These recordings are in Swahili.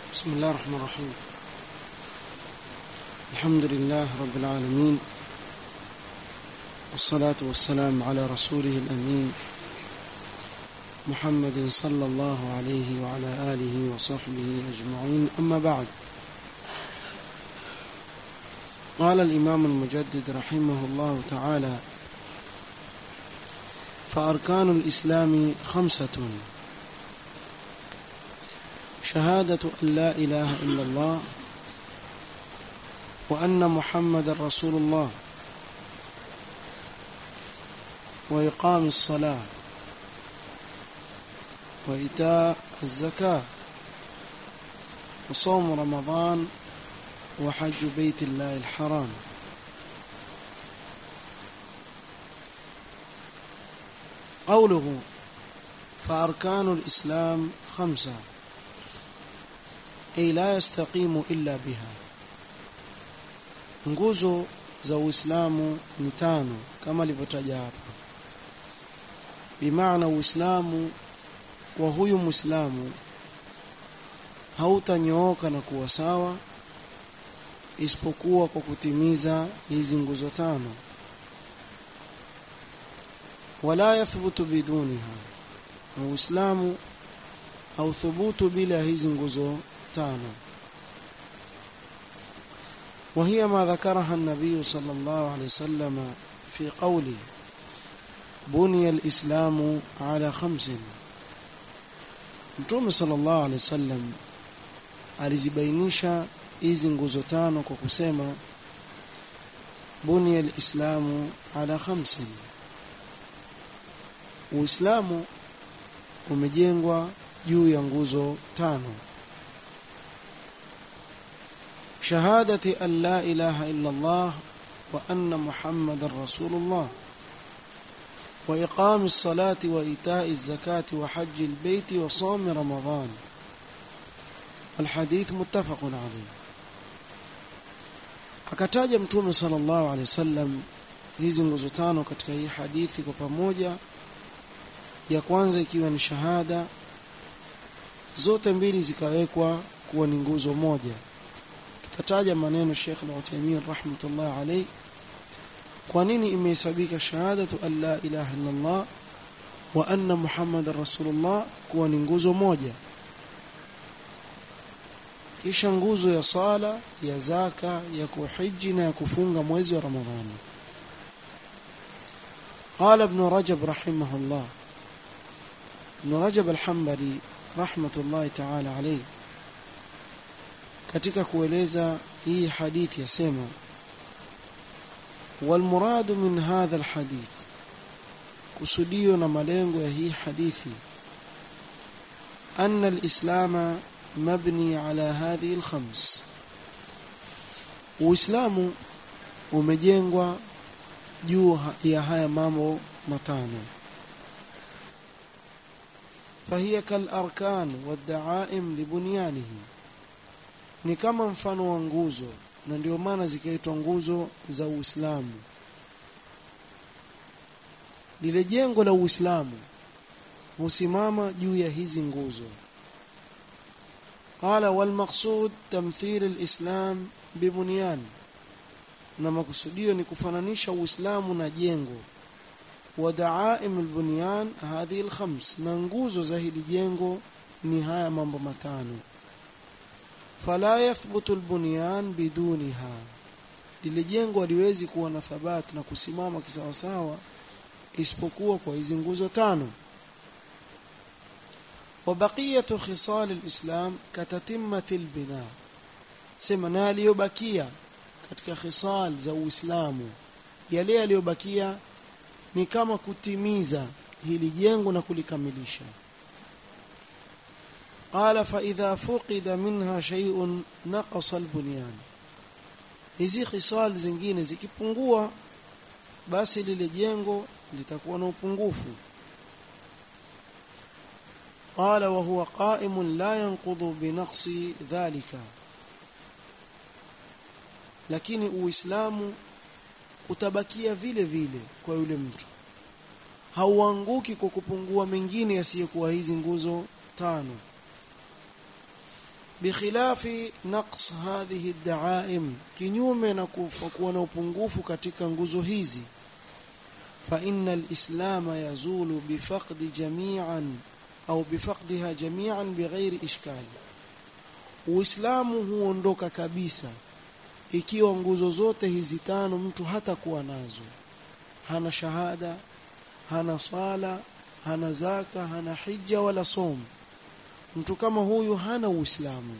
بسم الله الرحمن الرحيم الحمد لله رب العالمين والصلاة والسلام على رسوله الأمين محمد صلى الله عليه وعلى آله وصحبه أجمعين أما بعد قال الإمام المجدد رحمه الله تعالى فأركان الإسلام خمسة شهادة أن لا إله إلا الله وأن محمد رسول الله وإقام الصلاة وإيتاء الزكاة وصوم رمضان وحج بيت الله الحرام قوله فأركان الإسلام خمسة أي لا يستقيم إلا بها nguzo za Uislamu ni tano kama alivyotaja hapa bimaana Uislamu wa huyu Muislamu hautanyooka na kuwa sawa isipokuwa kwa kutimiza hizi nguzo tano wala yathbutu biduniha na Uislamu hauthubutu bila hizi nguzo tano وهي ما ذكرها النبي صلى الله عليه وسلم في قوله بني الإسلام على خمس Mtume sallallahu alaihi wasallam alizibainisha hizi nguzo tano kwa kusema bunia alislamu ala khamsin Uislamu umejengwa juu ya nguzo tano شهادة أن لا إله إلا الله وأن محمد رسول الله وإقام الصلاة وإيتاء الزكاة وحج البيت وصوم رمضان الحديث متفق عليه akataja mtume sallallahu alaihi wasallam hizi nguzo tano katika hii hadithi kwa pamoja ya kwanza ikiwa ni shahada zote mbili zikawekwa kuwa ni nguzo moja tutataja maneno Sheikh Al-Uthaymeen rahmatullah alayhi kwa nini imehesabika shahadatu an la ilaha illa Allah wa anna Muhammadar Rasulullah kuwa ni nguzo moja kisha nguzo ya sala ya zaka ya kuhiji na ya kufunga mwezi wa Ramadhani قال ابن رجب رحمه الله ابن رجب الحنبلي رحمة الله تعالى عليه katika kueleza hii hadithi yasema والمراد من هذا الحديث kusudio na malengo ya hii hadithi أن الإسلام مبني على هذه الخمس Uislamu umejengwa juu ya haya mambo matano فهي كالأركان والدعائم لبنيانه ni kama mfano wa nguzo na ndio maana zikaitwa nguzo za Uislamu lile jengo la Uislamu husimama juu ya hizi nguzo qala wal maqsud tamthil al-islam bibunyan na makusudio ni kufananisha Uislamu na jengo wa da'aim al-bunyan hadhihi al-khams na nguzo za hili jengo ni haya mambo matano fala yathbutu albunyan biduniha lile jengo haliwezi kuwa na thabati na kusimama kisawasawa isipokuwa kwa hizi nguzo tano wa baqiyatu khisal alislam katatimmati albina sema na aliyobakia katika khisal za uislamu yale yaliyobakia ni kama kutimiza hili jengo na kulikamilisha قال فإذا فقد منها شيء نقص البنيان hizi khisal zingine zikipungua basi lile jengo litakuwa na upungufu قال وهو قائم لا ينقض بنقص ذلك lakini uislamu utabakia vile vile kwa yule mtu hauanguki kwa kupungua mengine yasiyokuwa hizi nguzo tano bikhilafi naqs hadhihi ad-da'aim kinyume na kuwa na upungufu katika nguzo hizi fa inna al-islam yazulu bifaqdi jami'an au bifaqdiha jami'an bighairi ishkal uislamu huondoka kabisa ikiwa nguzo zote hizi tano mtu hata kuwa nazo hana shahada hana swala hana zaka hana hija wala som mtu kama huyu hana uislamu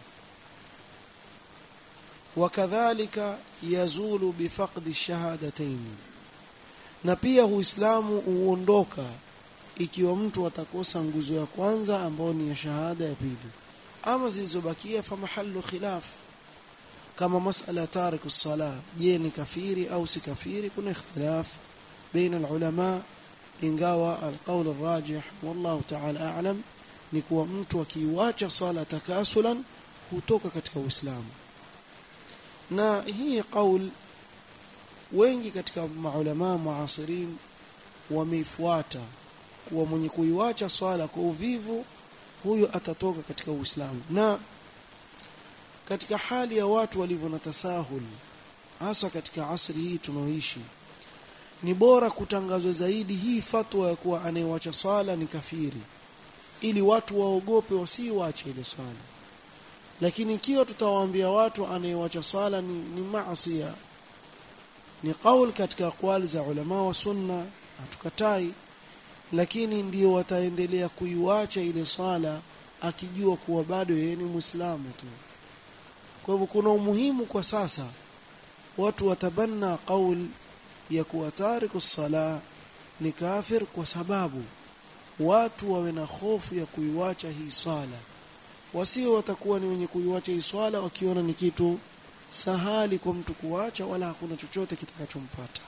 wakadhalika yazulu bifaqdi shahadatayn na pia uislamu huondoka ikiwa mtu atakosa nguzo ya kwanza ambayo ni ya shahada ya pili ama zilizobakia fa mahallu khilaf kama masala tariku sala je ni kafiri au si kafiri kuna ikhtilaf baina alulama ingawa alqawl arrajih wallahu ta'ala a'lam ni kuwa mtu akiiacha swala takasulan hutoka katika uislamu na hii qaul wengi katika maulama muasirin wameifuata kuwa mwenye kuiwacha swala kwa uvivu huyo atatoka katika uislamu na katika hali ya watu walivyo na tasahul hasa katika asri hii tunaoishi ni bora kutangazwa zaidi hii fatwa ya kuwa anayewacha swala ni kafiri ili watu waogope wasiwache ile swala lakini ikiwa tutawaambia watu anayewacha swala ni, ni maasi ni kauli katika aqwali za ulama wa sunna hatukatai lakini ndio wataendelea kuiwacha ile swala akijua kuwa bado yeye ni muislamu tu kwa hivyo kuna umuhimu kwa sasa watu watabanna qaul ya kuwa tariku sala ni kafir kwa sababu watu wawe na hofu ya kuiwacha hii swala wasio watakuwa ni wenye kuiwacha hii swala wakiona ni kitu sahali kwa mtu kuacha wala hakuna chochote kitakachompata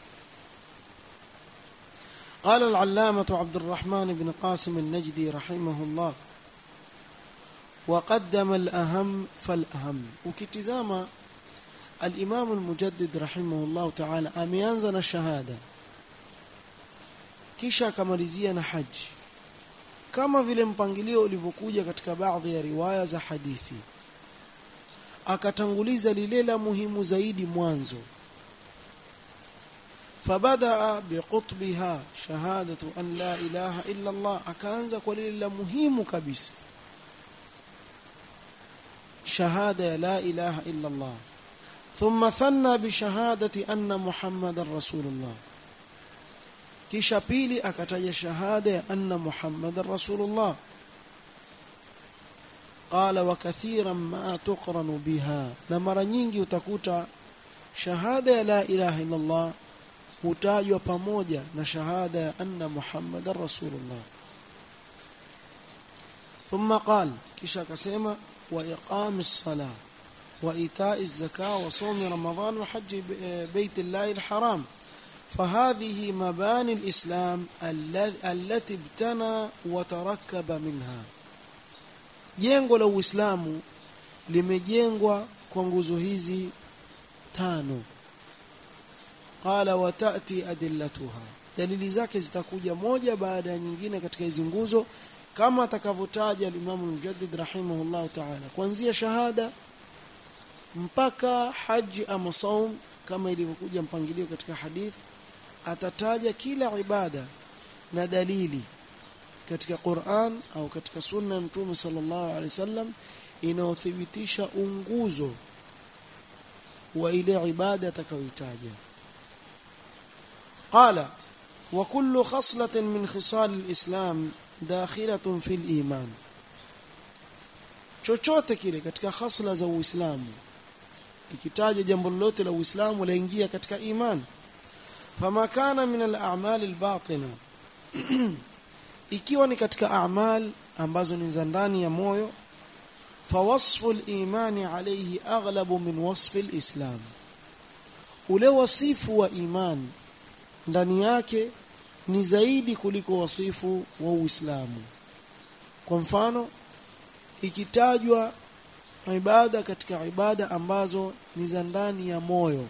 قال العلامة عبد الرحمن بن قاسم النجدي رحمه الله وقدم الأهم فالأهم وكتزاما الإمام المجدد رحمه الله تعالى أميانزنا الشهادة kisha akamalizia na haji kama vile mpangilio ulivyokuja katika baadhi ya riwaya za hadithi akatanguliza lile la muhimu zaidi mwanzo فبدا بقطبها شهاده ان لا اله الا الله akaanza kwa lile la muhimu kabisa شهاده لا اله الا الله ثم ثنى بشهاده ان محمد رسول الله kisha pili akataja shahada ya anna muhammadar rasulullah qala wa kathiran ma tuqranu biha na mara nyingi utakuta shahada ya la ilaha illa allah hutajwa pamoja na shahada ya anna muhammadar rasulullah thumma qal kisha akasema wa iqamis sala wa ita'iz zaka wa sawm ramadan wa hajj bait allah alharam فهذه مباني الإسلام التي ابتنى وتركب منها jengo la Uislamu limejengwa kwa nguzo hizi tano qala watati adillatuha dalili zake zitakuja moja baada ya nyingine katika hizi nguzo kama atakavyotaja al-Imam al-Mujaddid rahimahullah ta'ala kuanzia shahada mpaka haji ama saum kama ilivyokuja mpangilio katika hadithi atataja kila ibada na dalili katika Qur'an au katika sunna ya Mtume sallallahu alaihi wasallam inayothibitisha unguzo wa ile ibada atakayoitaja qala wa kullu khaslatin min khisal al-islam dakhilatun fi al-iman chochote kile katika khasla za Uislamu ikitaja jambo lolote la Uislamu laingia katika imani fama kana min al-a'mal al-batina ikiwa ni katika a'mal ambazo ni za ndani ya moyo fawasfu al-imani alayhi aghlabu min wasfi al-islam ule wasifu wa imani ndani yake ni zaidi kuliko wasifu wa Uislamu kwa mfano ikitajwa ibada katika ibada ambazo ni za ndani ya moyo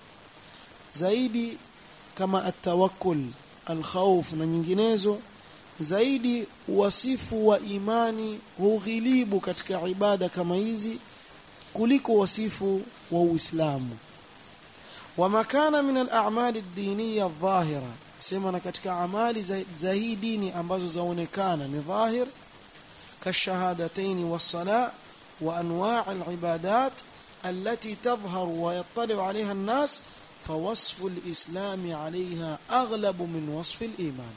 zaidi kama atawakkul alkhawf na nyinginezo zaidi wasifu wa imani hughilibu katika ibada kama hizi kuliko wasifu wa Uislamu wama kana min al-a'mal ad-diniyya adh-dhahira sema na katika amali za, za hii dini ambazo zaonekana ni dhahir kashahadatayn was-salat wa anwa' al-ibadat التي تظهر ويطلع عليها الناس فوصف الإسلام عليها أغلب من وصف الإيمان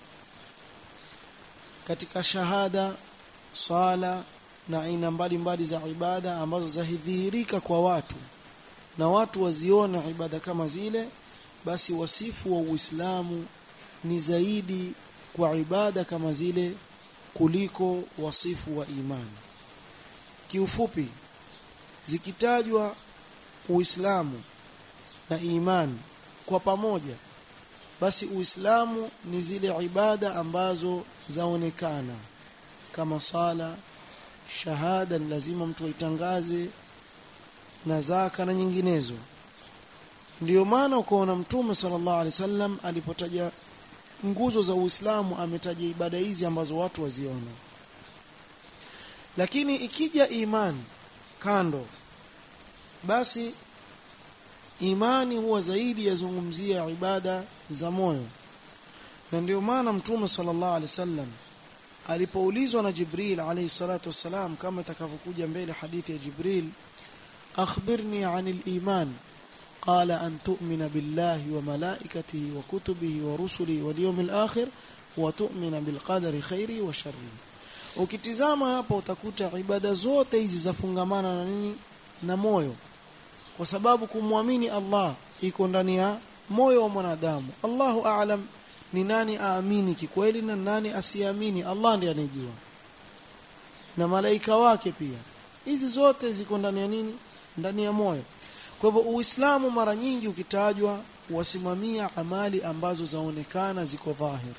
katika shahada swala na aina mbalimbali za ibada ambazo zahidhihirika kwa watu na watu wazione ibada kama zile basi wasifu wa Uislamu ni zaidi kwa ibada kama zile kuliko wasifu wa imani kiufupi zikitajwa Uislamu na imani kwa pamoja basi Uislamu ni zile ibada ambazo zaonekana kama sala shahada ni lazima mtu aitangaze na zaka na nyinginezo ndiyo maana ukaona mtume sallallahu alaihi wasallam alipotaja nguzo za Uislamu ametaja ibada hizi ambazo watu waziona lakini ikija imani kando basi imani huwa zaidi yazungumzia ibada za moyo na ndio maana mtume sallallahu alaihi wasallam alipoulizwa na Jibril alayhi salatu wasalam kama itakavyokuja mbele hadithi ya Jibril akhbirni anil iman qala an tu'mina billahi wa malaikatihi wa kutubihi wa rusulihi wal yawmil akhir wa tu'mina bil qadari khairi wa sharri ukitizama hapa utakuta ibada zote hizi zafungamana na nini na moyo kwa sababu kumwamini Allah iko ndani ya moyo wa mwanadamu Allahu a'lam ni nani aamini kikweli na nani asiamini Allah ndiye anejua na malaika wake pia hizi zote ziko ndani ya nini ndani ya moyo kwa hivyo uislamu mara nyingi ukitajwa wasimamia amali ambazo zaonekana ziko dhahiri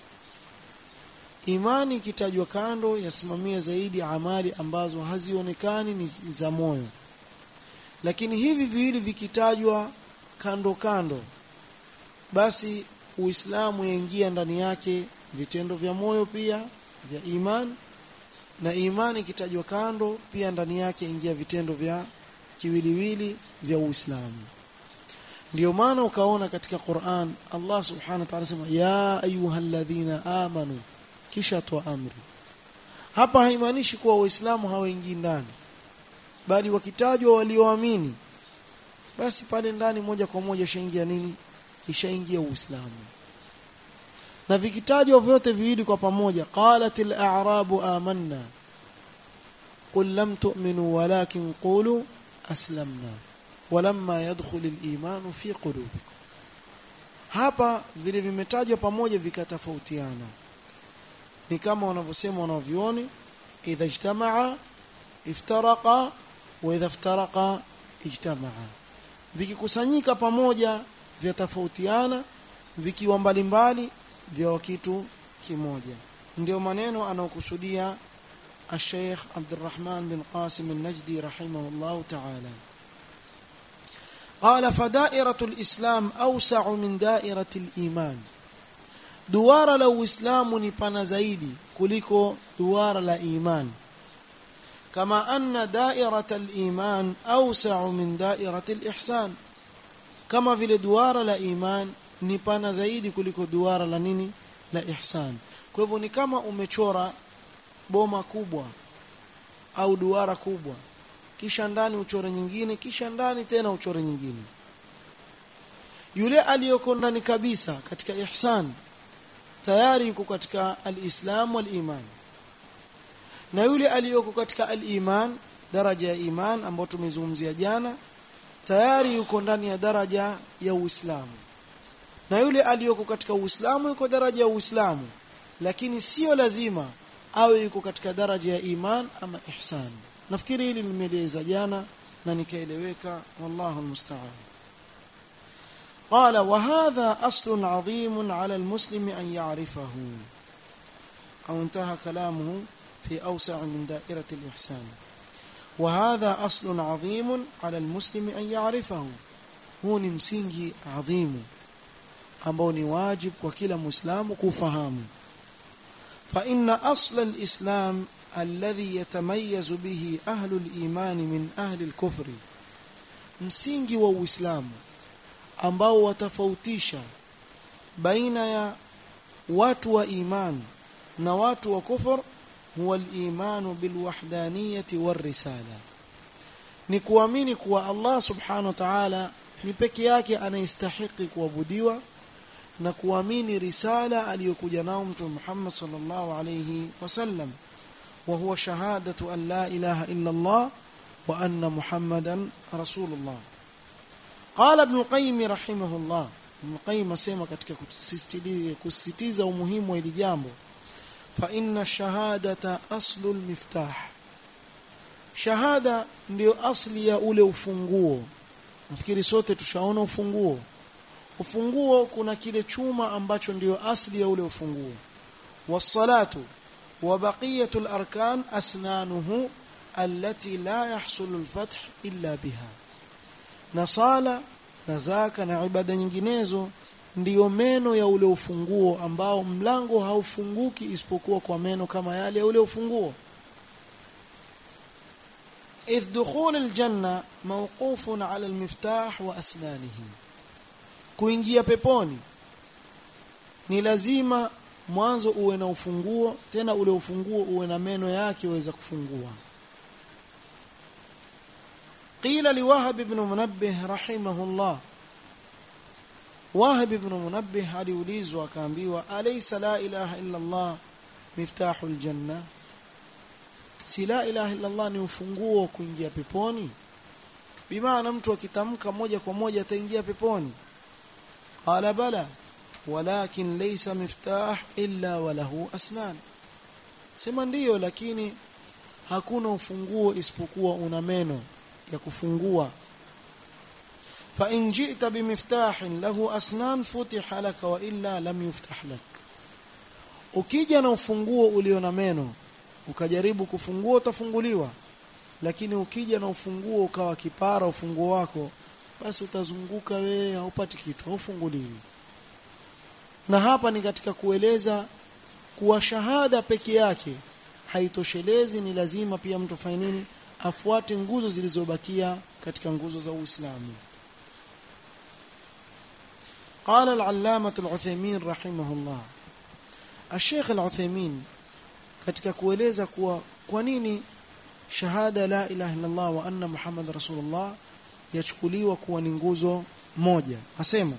imani ikitajwa kando yasimamia zaidi amali ambazo hazionekani ni za moyo lakini hivi viwili vikitajwa kando kando basi uislamu yaingia ndani yake vitendo vya moyo pia vya imani na imani ikitajwa kando pia ndani yake ingia vitendo vya kiwiliwili vya uislamu ndio maana ukaona katika Qur'an Allah subhanahu wa ta'ala sema ya ayyuhalladhina amanu kisha toa amri hapa haimaanishi kuwa waislamu hawaingii ndani bali wakitajwa walioamini basi pale ndani moja kwa moja ishaingia nini ishaingia uislamu na vikitajwa vyote viwili kwa pamoja qalatil a'rabu amanna qul lam tu'minu walakin qulu aslamna walamma yadkhulul imanu fi qulubikum hapa vile vimetajwa pamoja vikatofautiana ni kama wanavyosema wanavyuoni idha ijtamaa iftaraqa wa idha iftaraqa ijtamaa vikikusanyika pamoja vyatofautiana vikiwa mbalimbali vya kitu kimoja ndio maneno anaokusudia الشيخ عبد الرحمن بن قاسم النجدي رحمه الله تعالى قال فدائرة الإسلام أوسع من دائرة الإيمان duara la uislamu ni pana zaidi kuliko duara la iman kama anna dairat al-iman awsa'u min dairat al-ihsan kama vile duara la iman ni pana zaidi kuliko duara la nini la ihsan kwa hivyo ni kama umechora boma kubwa au duara kubwa kisha ndani uchore nyingine kisha ndani tena uchore nyingine yule aliyoko ndani kabisa katika ihsan tayari yuko katika al-islam wal-iman na yule aliyoko katika al-iman daraja ya iman ambayo tumezungumzia jana tayari yuko ndani ya daraja ya uislamu na yule aliyoko katika uislamu yuko daraja ya uislamu lakini sio lazima awe yuko katika daraja ya iman ama ihsan nafikiri hili nimeeleza jana na nikaeleweka wallahu almusta'an قال وهذا أصل عظيم على المسلم أن يعرفه أو انتهى كلامه في أوسع من دائرة الإحسان وهذا أصل عظيم على المسلم أن يعرفه هو مsingi عظيم ambao ni wajib kwa kila muislamu kufahamu فإن أصل الإسلام الذي يتميز به أهل الإيمان من أهل الكفر msingi wa Uislamu ambao watafautisha baina ya watu wa iman na watu wa kufur huwa al-imanu bil wahdaniyati war risala ni kuamini kuwa Allah subhanahu wa ta'ala ni peke yake anayestahiki kuabudiwa na kuamini risala aliyokuja nao mtume Muhammad sallallahu alayhi wasallam wa huwa shahadatu an la ilaha illa Allah wa anna Muhammadan rasulullah qala ibn al-qayyim rahimahullah ibn al-qayyim asema katika kusisitiza umuhimu wa hili jambo fa inna shahadata aslu al-miftah shahada ndio asli ya ule ufunguo nafikiri sote tushaona ufunguo ufunguo kuna kile chuma ambacho ndio asli ya ule ufunguo wassalatu wa baqiyatul arkan asnanuhu allati la yahsulu alfath illa biha na sala na zaka na ibada nyinginezo ndiyo meno ya ule ufunguo ambao mlango haufunguki isipokuwa kwa meno kama yale ya ule ufunguo إذ دخول الجنة موقوف على المفتاح وأسنانه kuingia peponi ni lazima mwanzo uwe na ufunguo tena ule ufunguo uwe na meno yake uweza kufungua qila liwahab ibn munabbih rahimahullah wahab ibn munabbih aliulizwa akaambiwa alaysa la ilaha illa allah miftahul janna si la ilaha illa allah ni ufunguo wa kuingia peponi bimaana mtu akitamka moja kwa moja ataingia peponi قال بلى ولكن ليس مفتاح إلا وله أسنان sema ndiyo lakini hakuna ufunguo isipokuwa una meno ya kufungua fa in ji'ta bimiftahin lahu asnan futiha laka wa illa lam yuftah lak ukija na ufunguo ulio na meno ukajaribu kufungua utafunguliwa lakini ukija na ufunguo ukawa kipara ufunguo wako basi utazunguka wewe haupati kitu haufunguliwi na hapa ni katika kueleza kuwa shahada peke yake haitoshelezi ni lazima pia mtu afanye nini afuate nguzo zilizobakia katika nguzo za Uislamu قال العلامة العثيمين رحمه الله الشيخ العثيمين katika kueleza kuwa kwa nini shahada la ilaha illa Allah wa anna Muhammad rasulullah yachukuliwa kuwa ni nguzo moja asema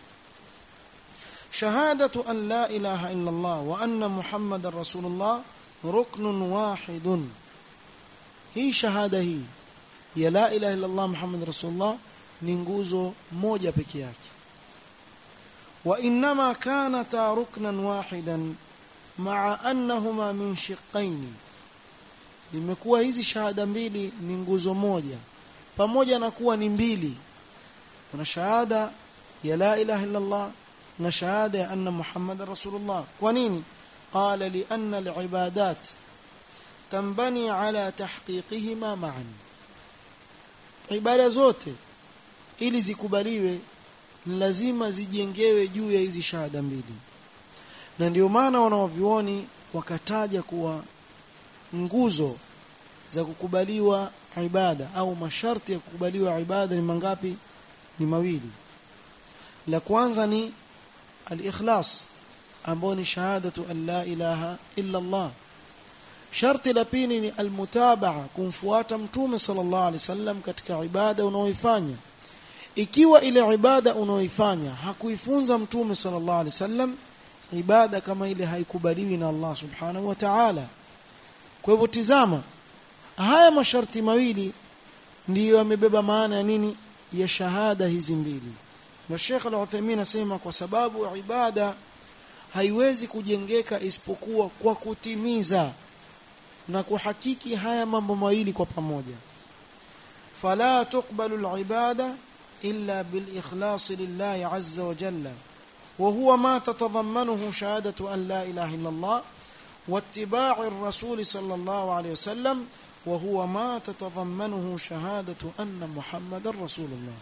shahadatu an la ilaha illa Allah wa anna Muhammadar rasulullah ruknun wahidun hii shahada hii ya la ilaha illa Allah Muhammad rasulullah ni nguzo moja peke yake wa inma kanata ruknan wahidan ma'a annahuma min shiqqain limekuwa hizi shahada mbili ni nguzo moja pamoja na kuwa ni mbili kuna shahada ya la ilaha illa Allah na shahada ya anna Muhammadar rasulullah kwa nini qala li anna al-ibadat tambani ala tahqiqihima ma'an ibada zote ili zikubaliwe ni lazima zijengewe juu ya hizi shahada mbili na ndio maana wanawavioni wakataja kuwa nguzo za kukubaliwa ibada au masharti ya kukubaliwa ibada ni mangapi ni mawili la kwanza ni al-ikhlas ambao ni shahadatu an la ilaha illa Allah sharti la pili ni almutabaa kumfuata mtume sallallahu alaihi wasallam katika ibada unaoifanya ikiwa ile ibada unaoifanya hakuifunza mtume sallallahu alaihi wasallam ibada kama ile haikubaliwi na Allah subhanahu wa ta'ala kwa hivyo tizama haya masharti mawili ndiyo yamebeba maana ya nini ya shahada hizi mbili na Sheikh Al-Uthaymeen asema kwa sababu ibada haiwezi kujengeka isipokuwa kwa kutimiza na kuhakiki haya mambo mawili kwa pamoja fala tuqbalu al-ibada illa bil ikhlas lillahi azza wa jalla وهو ما تتضمنه شهادة أن لا إله إلا الله واتباع الرسول صلى الله عليه وسلم وهو ما تتضمنه شهادة أن محمد رسول الله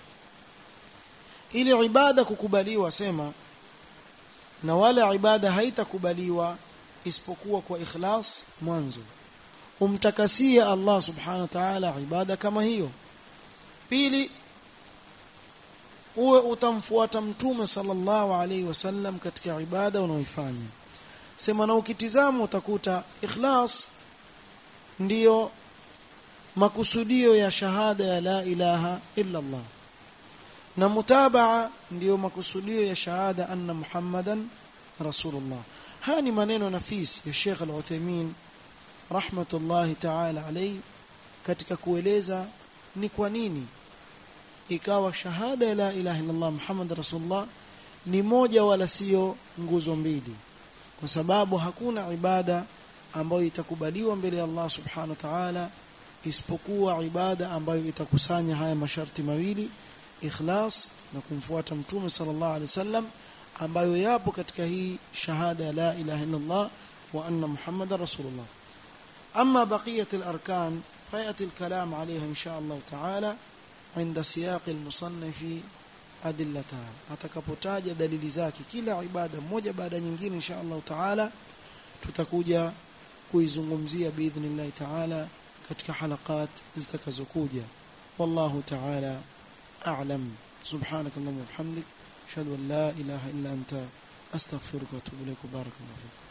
ili ibada kukubaliwa sema na wala ibada haitakubaliwa isipokuwa kwa ikhlas mwanzo umtakasie Allah subhanahu wa ta'ala ibada kama hiyo pili uwe utamfuata mtume sallallahu alaihi wasallam katika ibada unaoifanya sema na ukitizama utakuta ikhlas ndiyo makusudio ya shahada ya la ilaha illa Allah na mutabaa ndiyo makusudio ya shahada anna muhammadan rasulullah haya ni maneno nafisi ya Sheikh Al-Uthaymeen rahmatullahi ta'ala alayhi katika kueleza ni kwa nini ikawa shahada ya la ilaha illa Allah muhammad rasulullah ni moja wala sio nguzo mbili kwa sababu hakuna ibada ambayo itakubaliwa mbele ya Allah subhanahu wa ta'ala isipokuwa ibada ambayo itakusanya haya masharti mawili ikhlas na kumfuata mtume sallallahu alaihi wasallam ambayo yapo katika hii shahada ya la ilaha illa Allah wa anna muhammadar rasulullah amma baqiyat al-arkan fayati al-kalam alayha insha Allah ta'ala عند سياق المصنف adillataha atakapotaja dalili zake kila ibada moja baada nyingine insha Allah taala tutakuja kuizungumzia biidhnillah taala katika halakat zitakazokuja wallahu taala a'lam subhanak allahumma wa bihamdik ashhadu an la ilaha illa anta astaghfiruka wa atubu ilaik barakallahu fik